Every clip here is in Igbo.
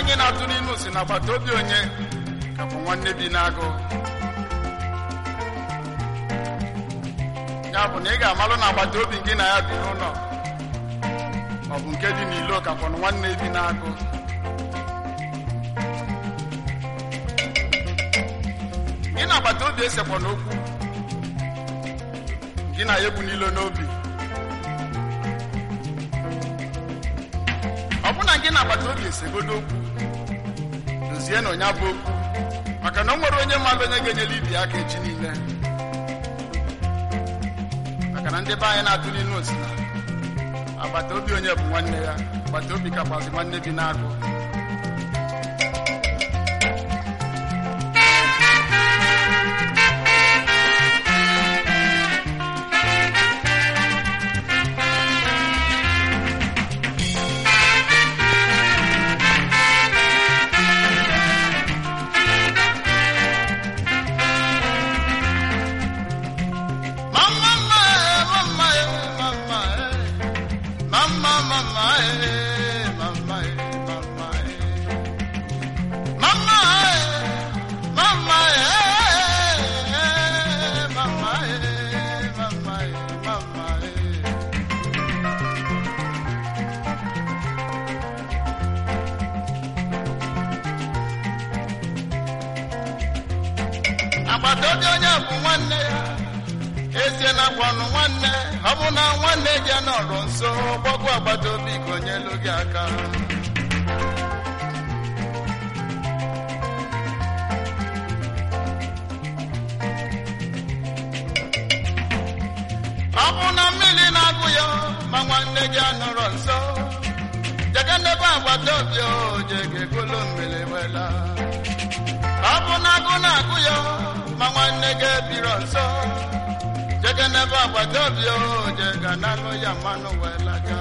anyị na-atụ n'inu si na agbata obi onye ka bụ nwanne bi n'agụ ya bụ na ị ga-amalụ na agbata obi gị na ya bi n'ụlọ ọ bụ nke dị n'ilo ka kwọnụ nwanne bi n'agụ gị na agbata obi esekwa n'okwu gị na ya ebu n'ilo n'obi ọ bụ na gị na agbata obi esegodo okwu dozie na onye bụ okwu maka na o nwere onye mmadụ onye ga-enyere ibi aka echi niile maka na ndị be anyị na-atụ n'inu osi na agbata obi onye bụ nwanne ya agbata obi kakwazi nwanne bi n'agụ Mama, mama, mama, mama, mama, mama, mama, mama, mama, mama, mama. agbata obi onye bụ nwanne ya ezie na gwanụ nwanne ọ bụ na nwanne gị nọrọ nso gbọgwụ agbata obi ka onye elu gị aka ọ bụ na mmiri na-agụ ya ma nwanne gị anọrọ nso jege ndebe agbata obi o jege golo mmiri wela ọ bụ na agụ na-agụ ya ma nwanne gị ebiro nso jege n'ebe agbata obi o jega n'anụ ya mmanụ wee laga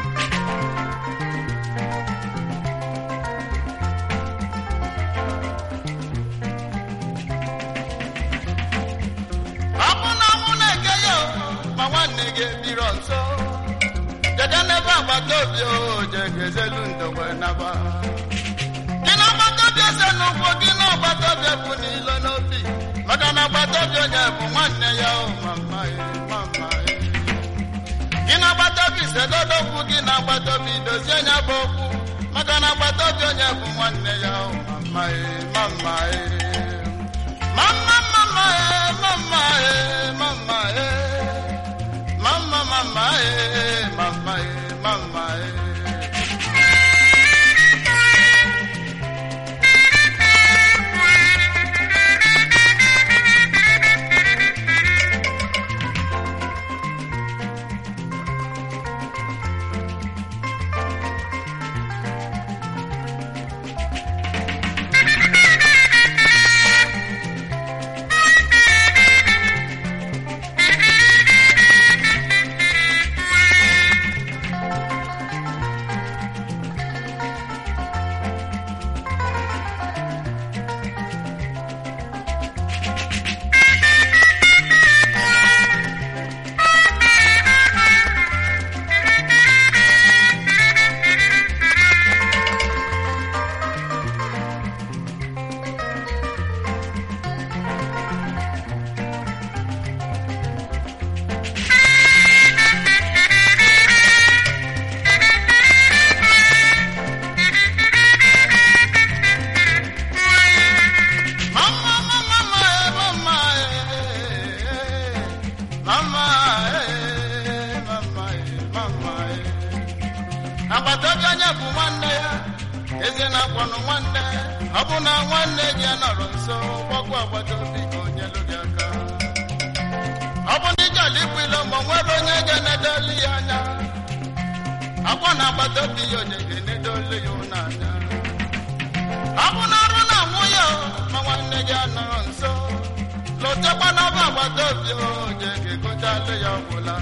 ọ bụ na mụ na-eke ya o, ma nwanne gị ebiro nso jege n'ebe agbata obi o jega ezelu ndo wee naba gị na agbata obi ese n'ụkwụ gị na agbata obi bụ n'ilo n'obi maka na agbata obi onye bụ nwanne ya o mama e, mama e. gị na agbata obi segodo okwu gị na agbata obi dozie nya bụ okwu maka na agbata obi onye bụ nwanne ya o mama e, mama e. mama mama e, mama e, mama e. mama mama e, mama e, mama e. Mama, mama, mama, eh, mama, eh, mama, eh, mama, eh. agbata obi onye bụ nwanne ya eze na-akwanụ nwanne ọ bụ na nwanne gị nọrọ nso gbakwa agbata obi ka onye lụ gị aka ọ bụ na ije alikwilo ma o nwere onye ga-enedoli ya anya akwa na agbata obi ya onye ga-enedoli ya ụlọ anya ọ bụ na ọrụ na nwunye o, ma nwanne gị anọrọ nso lotekwa n'ọba agbata obi onye ga-egochalụ ya ọgwụla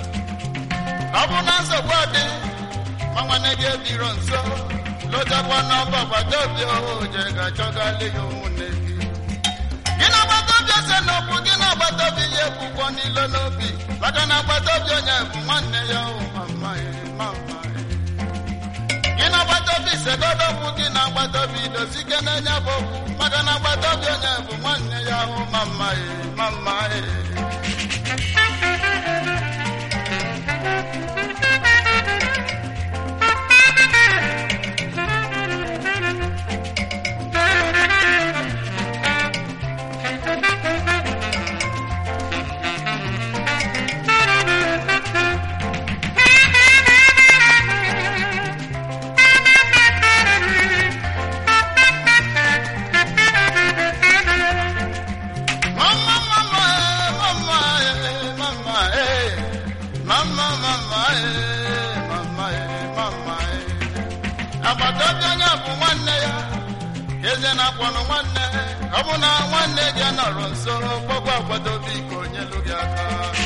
ọ bụ na nsogbu dị ma nwanne gị ebiro nso lotekwa n'ọba agbata obi onye ga-achọgalị ya ụmụnne gị gị na agbata obi ese n'okwu gị na agbata obi ya ekwukwo n'ilo n'obi maka na agbata obi onye bụ nwanne ya o mama e, mama e. gị na agbata obi segodokwu gị na agbata obi dozike n'enye bụ okwu maka na agbata obi onye bụ nwanne ya ahụ ma mma e ma mma e Mama, mama, eh, mama, eh, mama, eh. Mama, mama, eh, mama, eh, mama, eh. agbata obi onye bụ nwanne ya eze na-akpọnụ nwanne ọ bụ na nwanne gị nọrọ nso kpọkwa agbata obi ka onye lụ gị aka